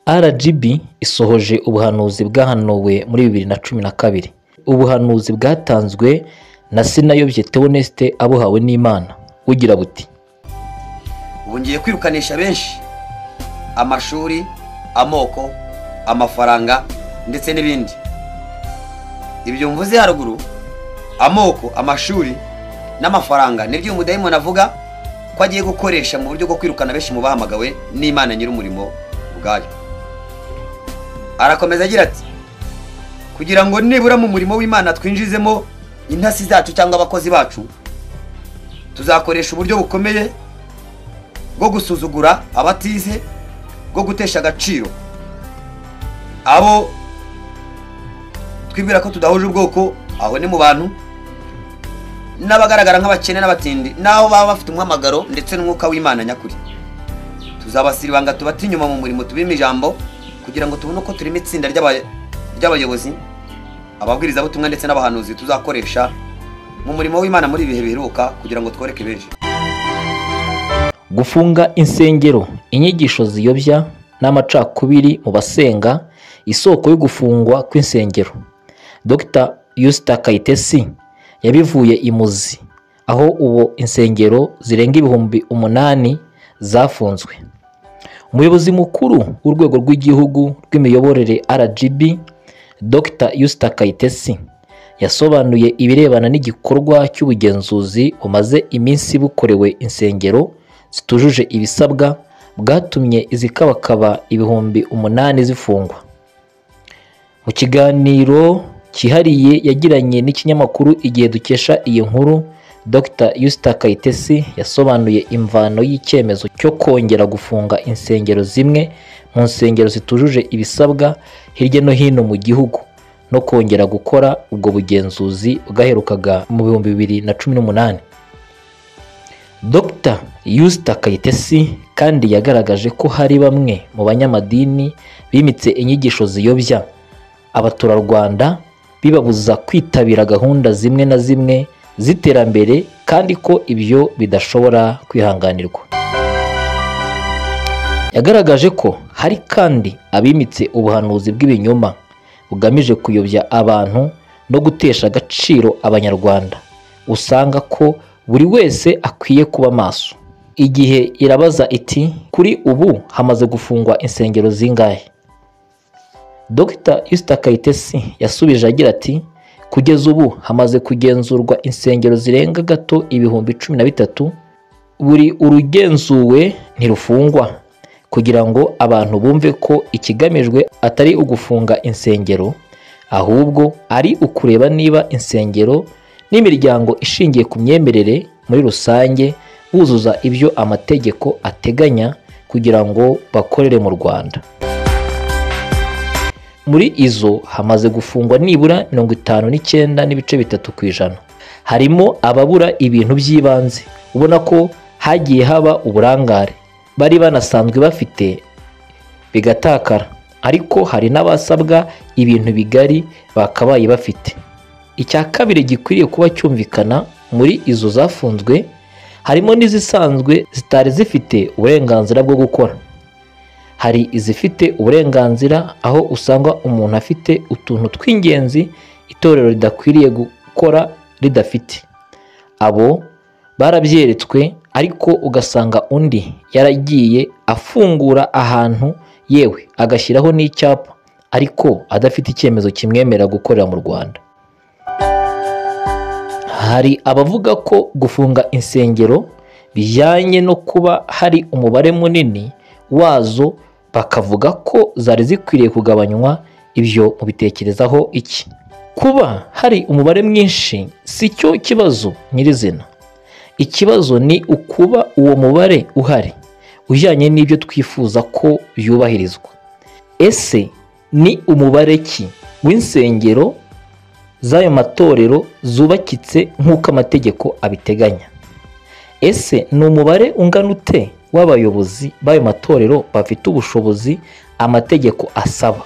rgb isohoje ubuhanuzi bwahanuwe muri bibiri na cumi na kabiri ubuhanuzi bwatanzwe na sinayobye teoneste abuhawe n'imana bugira buti ubu ngiye kwirukanisha benshi amashuri amoko amafaranga ndetse n'ibindi ibyo mvuze haruguru amoko amashuri n'amafaranga nibyo umudayimoni avuga ko agiye gukoresha mu buryo bwo kwirukana benshi mu bahamagawe n'imana nyir'umurimo ubwayo arakomeza agira ati kugira ngo nibura mu murimo w'imana twinjizemo intasi zacu cyangwa abakozi bacu tuzakoresha uburyo bukomeye bwo gusuzugura abatize bwo gutesha agaciro abo twibwira ko tudahuje ubwoko aho ni mu bantu n'abagaragara nk'abakene n'abatindi n'aho baba bafite umuhamagaro ndetse n'umwuka w'imana nyakuri tuzabasira ibanga tubata inyuma mu murimo tubima ijambo kugira ngo tubone uko turimo itsinda ry'aba- ry'abayobozi ababwirizabutumwa ndetse n'abahanuzi tuzakoresha mu murimo w'imana muri ibihe biheruka kugira ngo tworeke benshi gufunga insengero inyigisho ziyobya n'amacakubiri mu basenga isoko yo gufungwa kw'insengero dr yusita kayitesi yabivuye imuzi aho ubu insengero zirenga ibihumbi umunani zafunzwe umuyobozi mukuru w'urwego rw'igihugu rw'imiyoborere rgb dr yusita kayitesi yasobanuye ibirebana n'igikorwa cy'ubugenzuzi bumaze iminsi bukorewe insengero zitujuje ibisabwa bwatumye izikabakaba ibihumbi umunani zifungwa mu kiganiro cyihariye yagiranye n'ikinyamakuru igihe dukesha iyi nkuru dr yusita kayitesi yasobanuye imvano y'icyemezo cyo kongera gufunga insengero zimwe mu nsengero zitujuje ibisabwa hirya no hino mu gihugu no kongera gukora ubwo bugenzuzi bwaherukaga mu bihumbi bibiri na cumi n'umunani dr yusita kayitesi kandi yagaragaje ko hari bamwe mu banyamadini bimitse inyigisho ziyobya abaturarwanda bibabuza kwitabira gahunda zimwe na zimwe z'iterambere kandi ko ibyo bidashobora kwihanganirwa yagaragaje ko hari kandi abimitse ubuhanuzi bw'ibinyoma bugamije kuyobya abantu no gutesha agaciro abanyarwanda usanga ko buri wese akwiye kuba maso igihe irabaza iti kuri ubu hamaze gufungwa insengero zingahe Dr Yusita Kayitesi yasubije agira ati kugeza ubu hamaze kugenzurwa insengero zirenga gato ibihumbi cumi na bitatu buri urugenzuwe ntirufungwa kugira ngo abantu bumve ko ikigamijwe atari ugufunga insengero ahubwo ari ukureba niba insengero n'imiryango ishingiye ku myemerere muri rusange buzuza ibyo amategeko ateganya kugira ngo bakorere mu Rwanda muri izo hamaze gufungwa nibura mirongo itanu n'icyenda n'ibice bitatu ku ijana harimo ababura ibintu by'ibanze ubona ko hagiye haba uburangare bari banasanzwe bafite bigatakara ariko hari n'abasabwa ibintu bigari bakabaye bafite icya kabiri gikwiriye kuba cyumvikana muri izo zafunzwe harimo n'izisanzwe zitari zifite uburenganzira bwo gukora hari izifite uburenganzira aho usanga umuntu afite utuntu tw'ingenzi itorero ridakwiriye gukora ridafite abo barabyeretswe ariko ugasanga undi yaragiye afungura ahantu yewe agashyiraho n'icyapa ariko adafite icyemezo kimwemerera gukorera mu rwanda hari abavuga ko gufunga insengero bijyanye no kuba hari umubare munini wazo bakavuga ko zari zikwiriye kugabanywa ibyo mubitekerezaho iki kuba hari umubare mwinshi si cyo kibazo nyirizina ikibazo ni ukuba uwo mubare uhari ujyanye n'ibyo twifuza ko byubahirizwa ese ni umubare ki w'insengero z'ayo matorero zubakitse nk'uko amategeko abiteganya ese ni umubare ungana ute w'abayobozi b'ayo matorero bafite ubushobozi amategeko asaba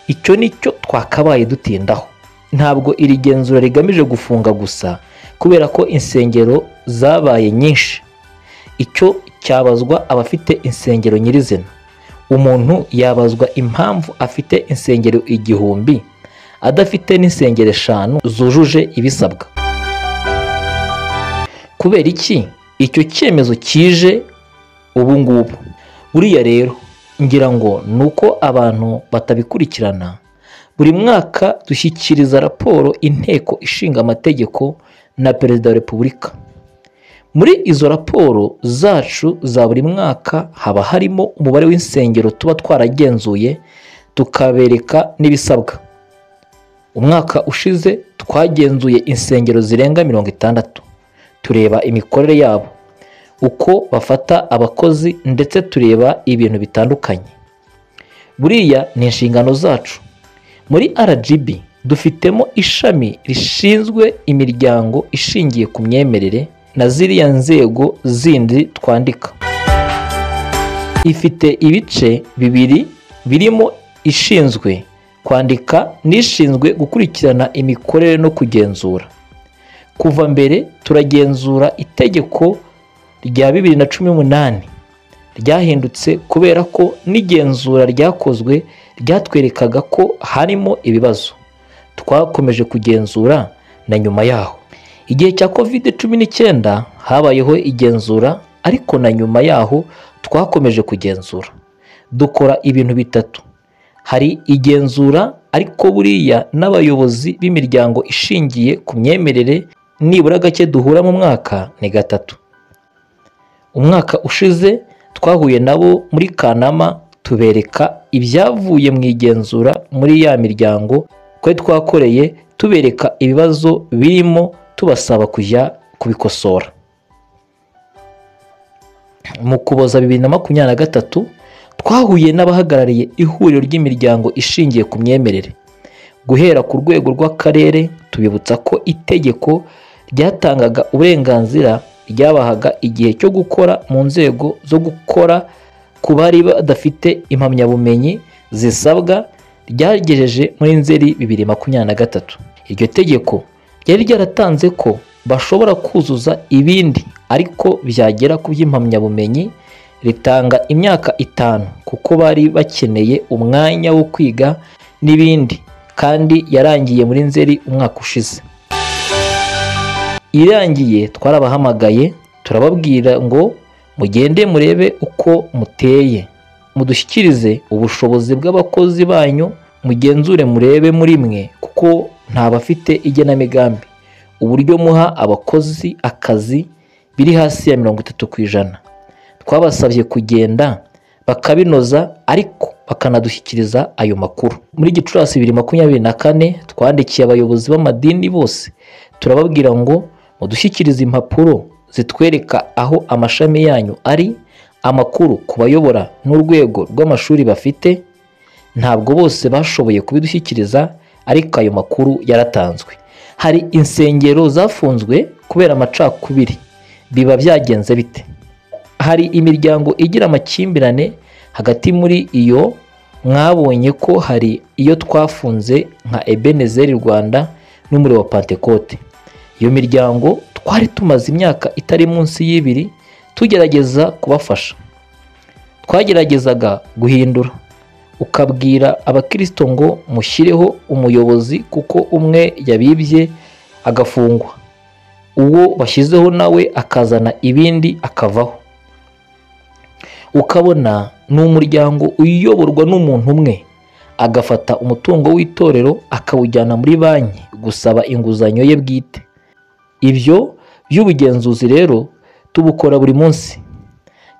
icyo ni cyo twakabaye dutindaho ntabwo iri genzura rigamije gufunga gusa kubera ko insengero zabaye nyinshi icyo cyabazwa abafite insengero nyirizina umuntu yabazwa impamvu afite insengero igihumbi adafite n'insengero eshanu zujuje ibisabwa kubera iki icyo cyemezo kije ubu ngubu buriya rero ngira ngo ni uko abantu batabikurikirana buri mwaka dushyikiriza raporo inteko ishinga amategeko na perezida wa repubulika muri izo raporo zacu za buri mwaka haba harimo umubare w'insengero tuba twaragenzuye tukabereka n'ibisabwa umwaka ushize twagenzuye insengero zirenga mirongo itandatu tureba imikorere yabo uko bafata abakozi ndetse tureba ibintu bitandukanye buriya ni inshingano zacu muri rgb dufitemo ishami rishinzwe imiryango ishingiye ku myemerere na ziriya nzego zindi twandika ifite ibice bibiri birimo ishinzwe kwandika n'ishinzwe gukurikirana imikorere no kugenzura kuva mbere turagenzura itegeko rya bibiri na cumi n'umunani ryahindutse kubera ko n'igenzura ryakozwe ryatwerekaga ko harimo ibibazo twakomeje kugenzura na nyuma yaho igihe cya covid cumi n'icyenda habayeho igenzura ariko na nyuma yaho twakomeje kugenzura dukora ibintu bitatu hari igenzura ariko buriya n'abayobozi b'imiryango ishingiye ku myemerere nibura gake duhura mu mwaka ni gatatu umwaka ushize twahuye nabo muri kanama tubereka ibyavuye mu igenzura muri ya miryango twe twakoreye tubereka ibibazo birimo tubasaba kujya kubikosora mu kuboza bibiri na makumyabiri na gatatu twahuye n'abahagarariye ihuriro ry'imiryango ishingiye ku myemerere guhera ku rwego rw'akarere tubibutsa ko itegeko ryatangaga uburenganzira ryabahaga igihe cyo gukora mu nzego zo gukora ku bari badafite impamyabumenyi zisabwa ryagejeje muri nzeri bibiri makumyabiri na gatatu iryo tegeko ryari ryaratanze ko bashobora kuzuza ibindi ariko byagera ku by'impamyabumenyi ritanga imyaka itanu kuko bari bakeneye umwanya wo kwiga n'ibindi kandi yarangiye muri nzeri umwaka ushize irangiye twarabahamagaye turababwira ngo mugende murebe uko muteye mudushyikirize ubushobozi bw'abakozi banyu mugenzure murebe muri mwe kuko nta bafite igenamigambi uburyo muha abakozi akazi biri hasi ya mirongo itatu ku ijana twabasabye kugenda bakabinoza ariko bakanadushyikiriza ayo makuru muri gicurasi bibiri makumyabiri na kane twandikiye abayobozi b'amadini bose turababwira ngo mudushyikirize impapuro zitwereka aho amashami yanyu ari amakuru ku bayobora n'urwego rw'amashuri bafite ntabwo bose bashoboye kubidushyikiriza ariko ayo makuru yaratanzwe hari insengero zafunzwe kubera amacakubiri biba byagenze bite hari imiryango igira amakimbirane hagati muri iyo mwabonye ko hari iyo twafunze nka ebenezeri rwanda n'umuriro wa pantekote iyo miryango twari tumaze imyaka itari munsi y'ibiri tugerageza kubafasha twageragezaga guhindura ukabwira abakirisito ngo mushyireho umuyobozi kuko umwe yabibye agafungwa uwo bashyizeho nawe akazana ibindi akavaho ukabona ni umuryango uyoborwa n'umuntu umwe agafata umutungo w'itorero akawujyana muri banki gusaba inguzanyo ye bwite ibyo by'ubugenzuzi rero tubukora buri munsi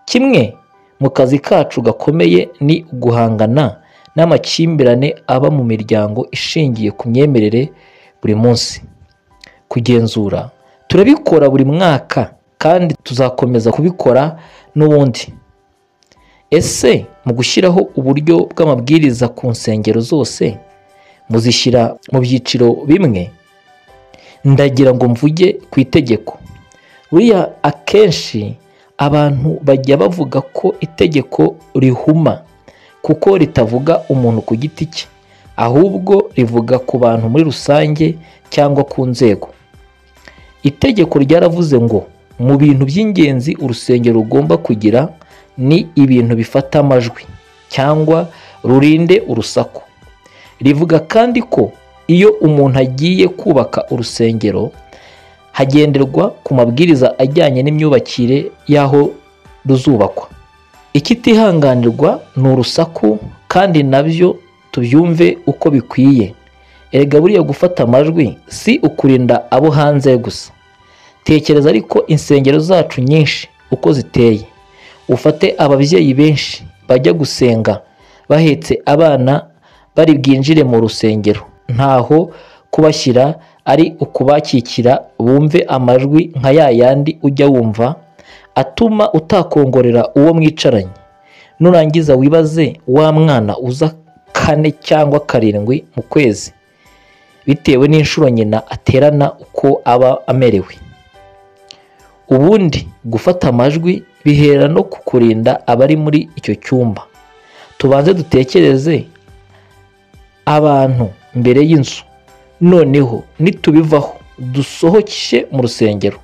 kimwe mu kazi kacu gakomeye ni guhangana n'amakimbirane aba mu miryango ishingiye ku myemerere buri munsi kugenzura turabikora buri mwaka kandi tuzakomeza kubikora n'ubundi ese mu gushyiraho uburyo bw'amabwiriza ku nsengero zose muzishyira mu byiciro bimwe ndagira ngo mvuge ku itegeko buriya akenshi abantu bajya bavuga ko itegeko rihuma kuko ritavuga umuntu ku giti cye ahubwo rivuga ku bantu muri rusange cyangwa ku nzego itegeko ryaravuze ngo mu bintu by'ingenzi urusengero rugomba kugira ni ibintu bifata amajwi cyangwa rurinde urusaku rivuga kandi ko iyo umuntu agiye kubaka urusengero hagenderwa ku mabwiriza ajyanye n'imyubakire y'aho ruzubakwa ikitihanganirwa ni urusaku kandi nabyo tubyumve uko bikwiye erega buriya gufata amajwi si ukurinda abo hanze gusa tekereza ariko insengero zacu nyinshi uko ziteye ufate ababyeyi benshi bajya gusenga bahetse abana bari bwinjire mu rusengero ntaho kubashyira ari ukubakikira bumve amajwi nka ya yandi ujya wumva atuma utakongorera uwo mwicaranye nurangiza wibaze wa mwana uza kane cyangwa karindwi mu kwezi bitewe n'inshuro nyina aterana uko aba amerewe ubundi gufata amajwi bihera no ku kurinda abari muri icyo cyumba tubanze dutekereze abantu mbere y'inzu noneho nitubivaho dusohoke mu rusengero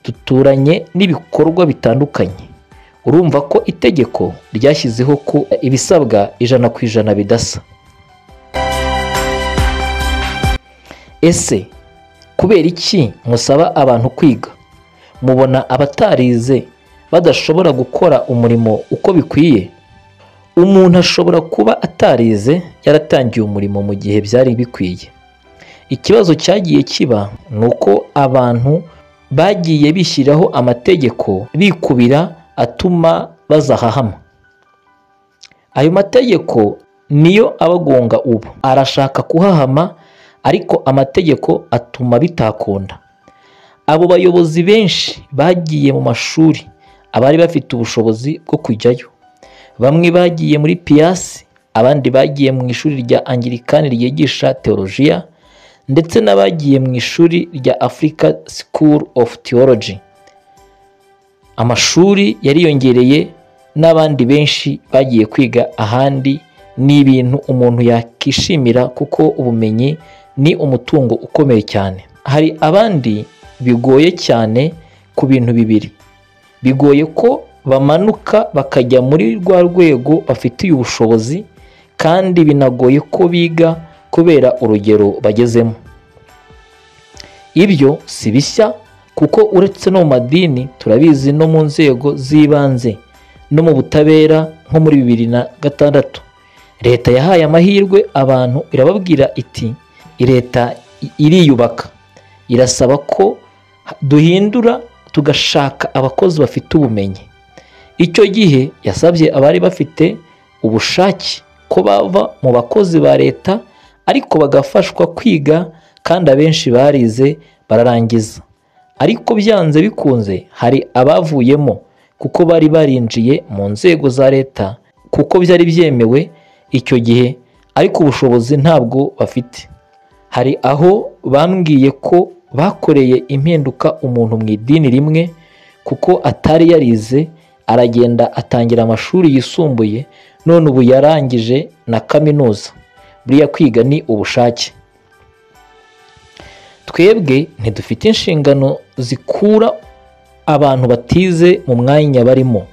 duturanye n'ibikorwa bitandukanye urumva ko itegeko ryashyizeho ko ibisabwa ijana ku ijana bidasa ese kubera iki musaba abantu kwiga mubona abatarize badashobora gukora umurimo uko bikwiye umuntu ashobora kuba atarize yaratangiye umurimo mu gihe byari bikwiye ikibazo cyagiye kiba ni uko abantu bagiye bishyiraho amategeko bikubira atuma bazahahama ayo mategeko niyo abagonga ubu arashaka kuhahama ariko amategeko atuma bitakunda abo bayobozi benshi bagiye mu mashuri abari bafite ubushobozi bwo kujyayo bamwe bagiye muri piyasi abandi bagiye mu ishuri rya angirikani ryigisha teolojiya ndetse n'abagiye mu ishuri rya afurika sikuru ofu tewoloji amashuri yariyongereye n'abandi benshi bagiye kwiga ahandi ni ibintu umuntu yakishimira kuko ubumenyi ni umutungo ukomeye cyane hari abandi bigoye cyane ku bintu bibiri bigoye ko bamanuka bakajya muri rwa rwego bafitiye ubushobozi kandi binagoye ko biga kubera urugero bagezemo ibyo si bishya kuko uretse no mu madini turabizi no mu nzego z'ibanze no mu butabera nko muri bibiri na gatandatu leta yahaye amahirwe abantu irababwira iti leta iriyubaka irasaba ko duhindura tugashaka abakozi bafite ubumenyi icyo gihe yasabye abari bafite ubushake ko bava mu bakozi ba leta ariko bagafashwa kwiga kandi abenshi barize bararangiza ariko byanze bikunze hari abavuyemo kuko bari barinjiye mu nzego za leta kuko byari byemewe icyo gihe ariko ubushobozi ntabwo bafite hari aho bambwiye ko bakoreye impinduka umuntu mu idini rimwe kuko atari yarize aragenda atangira amashuri yisumbuye none ubu yarangije na kaminuza buriya kwiga ni ubushake twebwe ntidufite inshingano zikura abantu batize mu mwanya barimo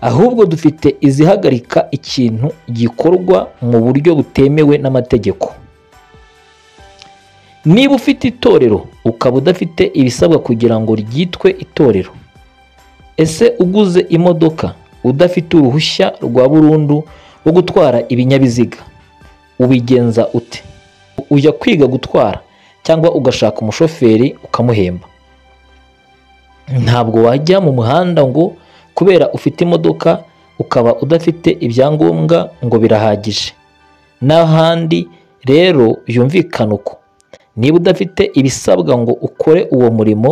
ahubwo dufite izihagarika ikintu gikorwa mu buryo butemewe n'amategeko niba ufite itorero ukaba udafite ibisabwa kugira ngo ryitwe itorero ese uguze imodoka udafite uruhushya rwa burundu rwo gutwara ibinyabiziga ubigenza ute ujya kwiga gutwara cyangwa ugashaka umushoferi ukamuhemba ntabwo wajya mu muhanda ngo kubera ufite imodoka ukaba udafite ibyangombwa ngo birahagije n'ahandi rero yumvikana uko niba udafite ibisabwa ngo ukore uwo murimo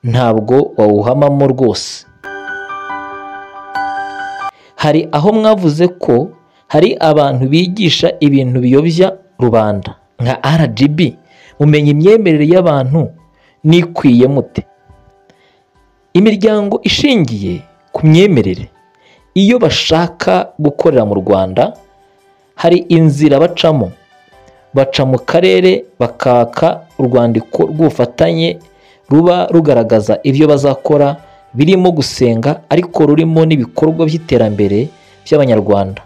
ntabwo wawuhamamo rwose hari aho mwavuze ko hari abantu bigisha ibintu biyobya rubanda nka rgb mumenya imyemerere y'abantu n'ikwiye mute imiryango ishingiye ku myemerere iyo bashaka gukorera mu rwanda hari inzira bacamo baca mu karere bakaka urwandiko rw'ubufatanye ruba rugaragaza ibyo bazakora birimo gusenga ariko rurimo n'ibikorwa by'iterambere by'abanyarwanda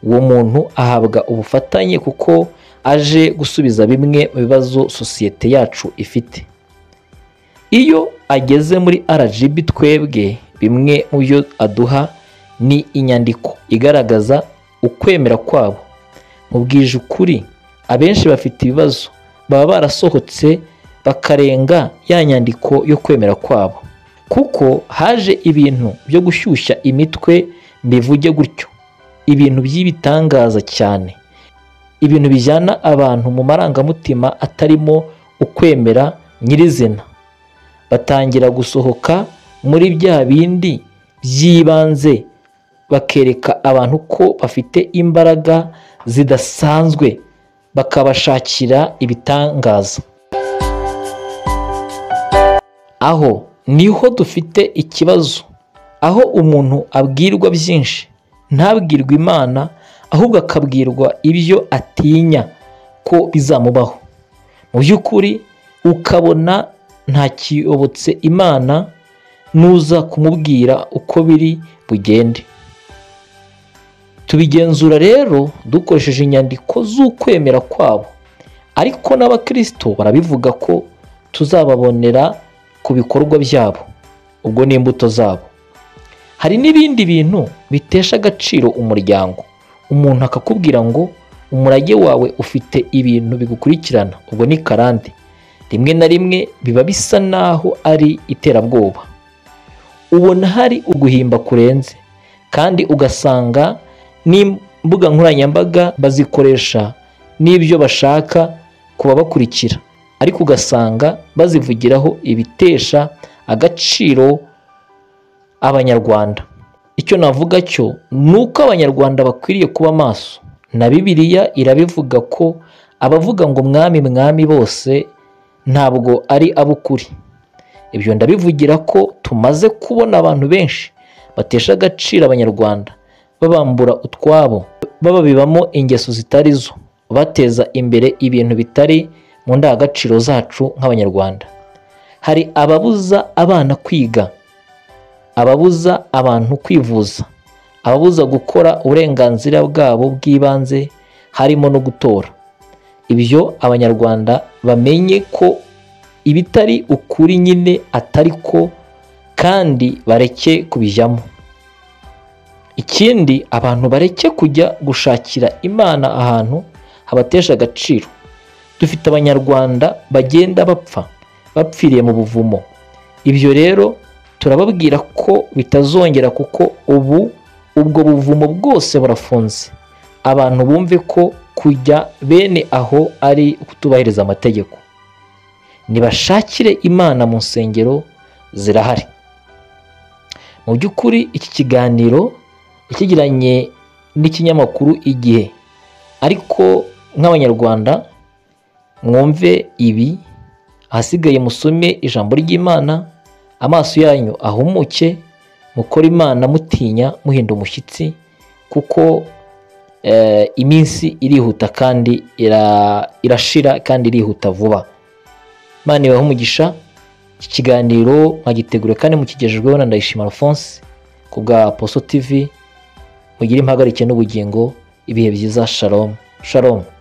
uwo muntu ahabwa ubufatanye kuko aje gusubiza bimwe mu bibazo sosiyete yacu ifite iyo ageze muri rgb twebwe bimwe mu byo aduha ni inyandiko igaragaza ukwemera kwabo mubwije ukuri abenshi bafite ibibazo baba barasohotse bakarenga ya nyandiko yo kwemera kwabo kuko haje ibintu byo gushyushya imitwe mbivuge gutyo ibintu by'ibitangaza cyane ibintu bijyana abantu mu marangamutima atarimo ukwemera nyirizina batangira gusohoka muri bya bindi by'ibanze bakereka abantu ko bafite imbaraga zidasanzwe bakabashakira ibitangaza aho niho dufite ikibazo aho umuntu abwirwa byinshi ntabwirwe imana ahubwo akabwirwa ibyo atinya ko bizamubaho mu by'ukuri ukabona ntakiyobotse imana nuza kumubwira uko biri bugende tubigenzura rero dukoresheje inyandiko z'ukwemera kwabo ariko n'abakristo barabivuga ko tuzababonera ku bikorwa byabo ubwo n'imbuto zabo hari n'ibindi bintu bitesha agaciro umuryango umuntu akakubwira ngo umurage wawe ufite ibintu bigukurikirana ubwo ni karande rimwe na rimwe biba bisa naho ari iterabwoba ubona hari uguhimba kurenze kandi ugasanga n'imbuga nkoranyambaga bazikoresha n'ibyo bashaka kubabakurikira ariko ugasanga bazivugiraho ibitesha agaciro abanyarwanda icyo navuga cyo ni uko abanyarwanda bakwiriye kuba maso na bibiliya irabivuga ko abavuga ngo mwami mwami bose ntabwo ari ab'ukuri ibyo ndabivugira ko tumaze kubona abantu benshi batesha agaciro abanyarwanda babambura utwabo bababibamo ingeso zitari zo bateza imbere ibintu bitari mu ndangagaciro zacu nk'abanyarwanda hari ababuza abana kwiga ababuza abantu kwivuza ababuza gukora uburenganzira bwabo bw'ibanze harimo no gutora ibyo abanyarwanda bamenye ko ibitari ukuri nyine atari ko kandi bareke kubijyamo ikindi abantu bareke kujya gushakira imana ahantu habatesha agaciro dufite abanyarwanda bagenda bapfa bapfiriye mu buvumo ibyo rero turababwira ko bitazongera kuko ubu ubwo buvumo bwose burafunze abantu bumve ko kujya bene aho ari ukutubahiriza amategeko nibashakire imana mu nsengero zirahari mu by'ukuri iki kiganiro ikigiranye n'ikinyamakuru igihe ariko nk'abanyarwanda mwumve ibi ahasigaye musome ijambo ry'imana amaso yanyu ahumuke mukora imana mutinya muhinda umushyitsi kuko iminsi irihuta kandi irashira kandi irihuta vuba imana ibahe umugisha iki kiganiro mwagitegura kandi mukigejejweho na ndayishima alphonse ku bwa poso tv mugire impagarike n'ubugingo ibihe byiza sharomu sharomu